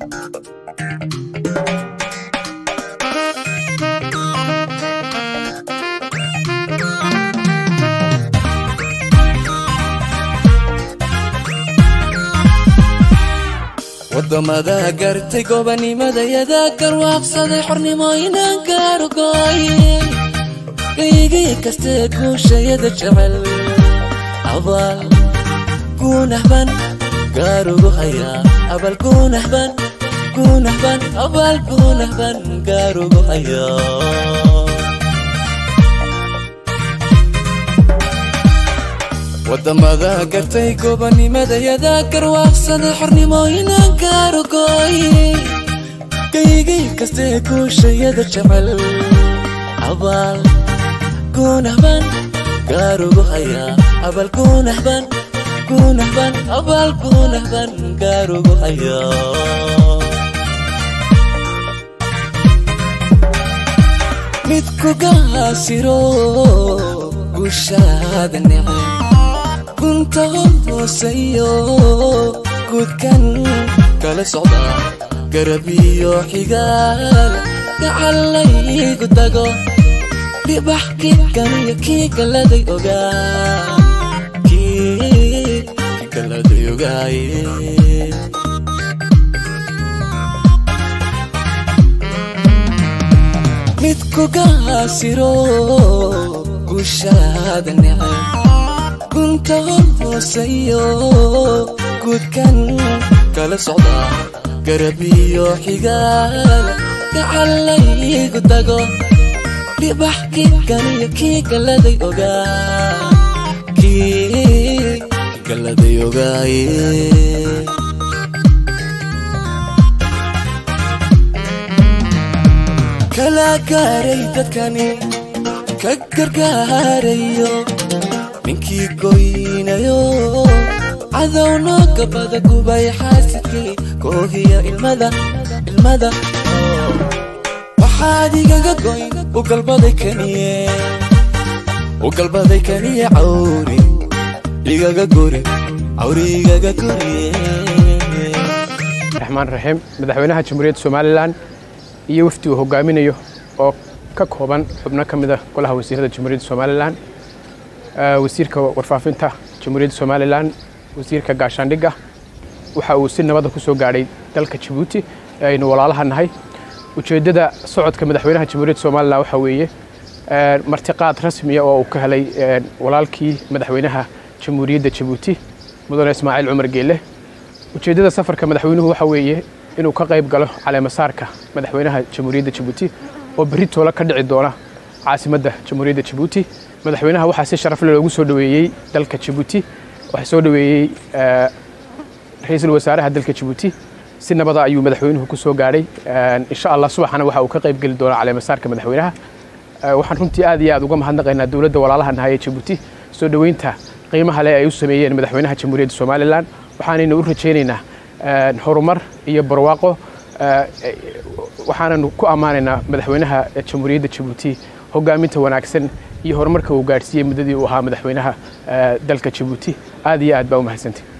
wadamada gartay gobanimadayada garwaaqsaday xornimo inaan gaarugooye qaygii kastee guushayada jecel abaal guunahban gaarugu hayaa abal guunahban guunahban abaal guunahban gaarugu hayaa wadamada gartay gobanimadayada garwaaqsaday xornimo inaan gaarugooye qaygii kastee guushayada jecel abaal guunahban gaarugu hayaa abal guunahban guunahban abaal guunahban gaarugu hayaa midku gaasiro gushaada necay gunta hooseeyo guudkan kala socda garab iyo xigaal gacalaygu dago dhibax kikan iyo kii galaday ogaa kii galaday ogaaye midku gaasiro gushaada necay gunta hooseeyo guudkan kala socda garab iyo xigaal gacalaygu dago dhibax kikan iyo kii galaday ogaa kii galaday ogaaye kala gaaray dadkani ka gargaarayo ninkii goynayo cadowno gabada gubay xaasidkii koohiya ilmada ilmada waxaad igaga goyn u galbaday kaniye u galbaday kaniye cawri igaga guri cawri igaga guriye raxmaan raxiim madaxweynaha jamhuuriyadda somalilan iyo wafdi uu hogaaminayo oo ka kooban xubno ka mida golaha wasiirada jamhuuriyadda somalilan wasiirka warfaafinta jamhuuriyadda somalilan wasiirka gaashaandhigga waxa uu si nabada ku soo gaadhay dalka jabuuti ee aynu walaalaha nahay ujeeddada socodka madaxweynaha jamhuuriyadda somalilan waxaa weeye martiqaad rasmiya oo uu ka helay walaalkii madaxweynaha jamhuuriyadda jabuuti mudane ismaaciil cumar geelle ujeeddada safarka madaxweynuhu waxa weeye inuu ka qayb galo caleemasaarka madaxweynaha jamhuuriyadda jabuuti oo berri toola ka dhici doona caasimadda jamhuuriyadda jabuuti madaxweynaha waxaa si sharaf leh loogu soo dhoweeyey dalka jabuuti waxaa soo dhoweeyey ra-iisul wasaaraha dalka jabuuti si nabada ayuu madaxweynuhu ku soo gaadhay insha allah subaxana waxa uu ka qayb geli doonaa caleemasaarka madaxweynaha waxaan runtii aad iyo aad uga mahadnaqaynaa dowladda walaalaha nahay ee jabuuti soo dhoweynta qiimaha leh ay u sameeyeen madaxweynaha jamhuuriyadda somalilan waxaanaynu u rajaynaynaa horumar iyo barwaaqo waxaananu ku ammaanaynaa madaxweynaha jamhuuriyadda jabuuti hogaaminta wanaagsan iyo horumarka uu gaadhsiiyey muddadii uu ahaa madaxweynaha dalka jabuuti aad iyo aad baa u mahadsantay